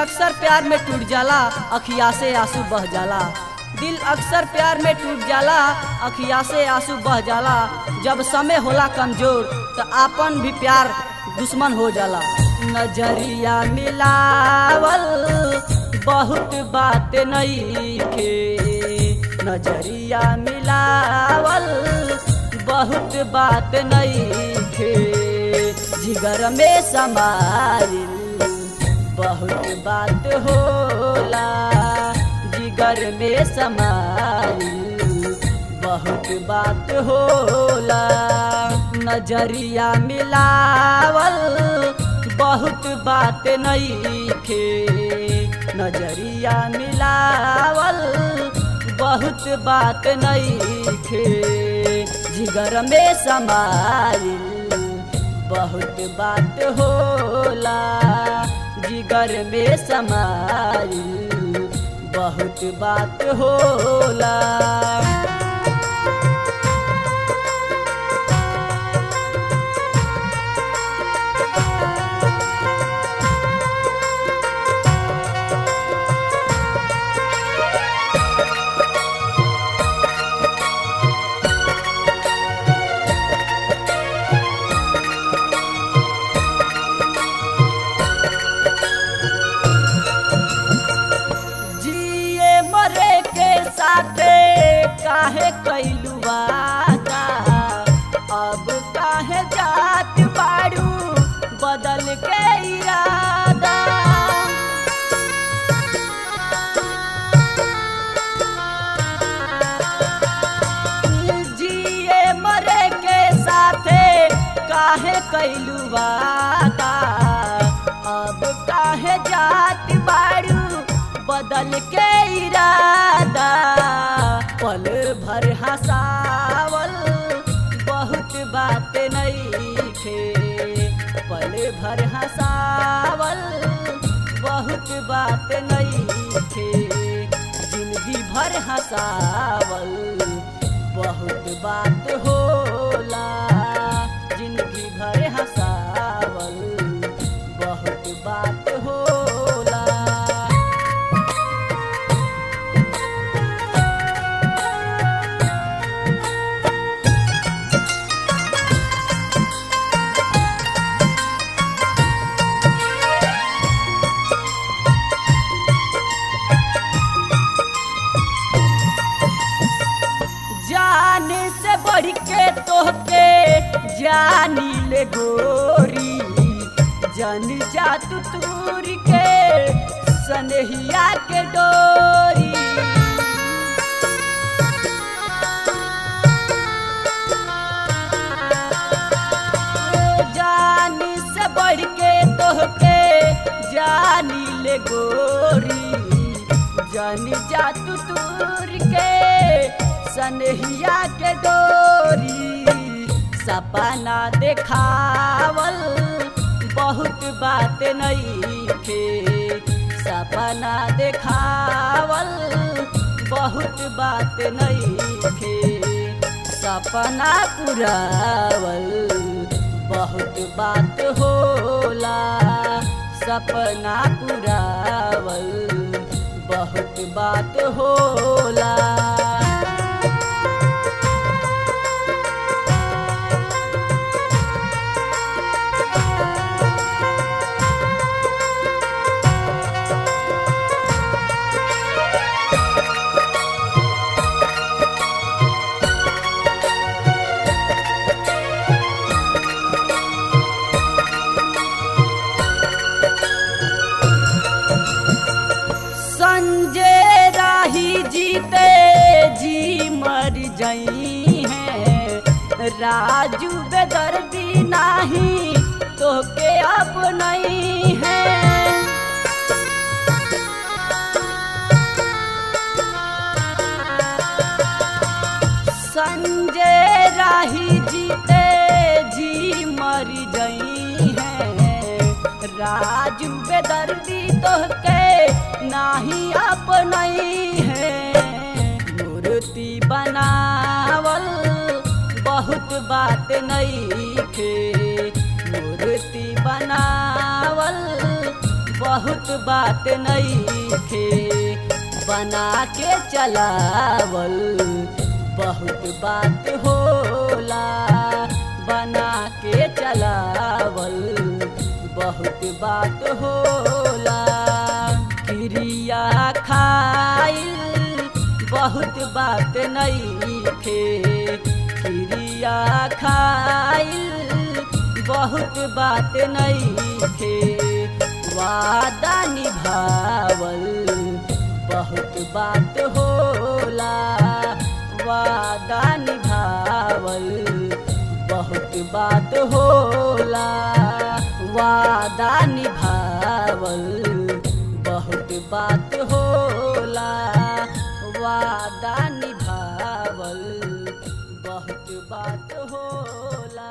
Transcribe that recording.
अक्सर प्यार में टूट जाला अखिया से आंसू बह जाला दिल अक्सर प्यार में टूट जाला अखिया से आंसू बह जाला जब समय होला कमजोर तो आपन भी प्यार दुश्मन हो जाला नजरिया मिलावल बहुत बात नईखे नजरिया मिलावल बहुत बात नईखे जिगर में समाइल बहुत बात होला जिगर में समाइल बहुत बात होला नजरिया मिलावल बहुत बात नईखे नजरिया मिलावल बहुत बात नईखे जिगर में समाइल बहुत बात होला जिगर में समाइल बहुत बात होला जिए मरे के साथे काहे कैलू वादा अब काहे जात बाड़ू बदल के इरादा जिए मरे के साथे काहे कैलू वादा अब काहे जात बाड़ू बदल के इरादा पल भर हंसावल बहुत बात नईखे पल भर हंसावल बहुत बात नईखे जिंदगी भर हंसावल बहुत बात होला जिंदगी भर हंसावल बहुत बात होला जान से बढ़ के तोहके जानी ले गोरी जन जा तू तूर के सनहिया के डोरी जान से बढ़ के तोहके जानी ले गोरी जन जा तू तूर के सनहिया के डोरी सपना देखावल बहुत बात नईखे सपना देखावल बहुत बात नईखे सपना पुरावल बहुत बात होला सपना पुरावल बहुत बात होला संजय राही जीते जी मर जई है राजू बेदर्दी नाही तो के अब नहीं है संजय राही जीते जी मर जई है राजू बेदर्दी तो के नाही अपनई है मूर्ति बनावल बहुत बात नईखे मूर्ति बनावल बहुत बात नहीं थे बना के चलावल बहुत बात होला बना के चलावल बहुत बात होला क्रिया खाइल बहुत बात नहीं थे क्रिया खाइल बहुत बात नहीं थे वादा निभावल बहुत बात होला वादा निभावल बहुत बात होला वादा निभावल बहुत बात होला वादा निभावल बहुत बात होला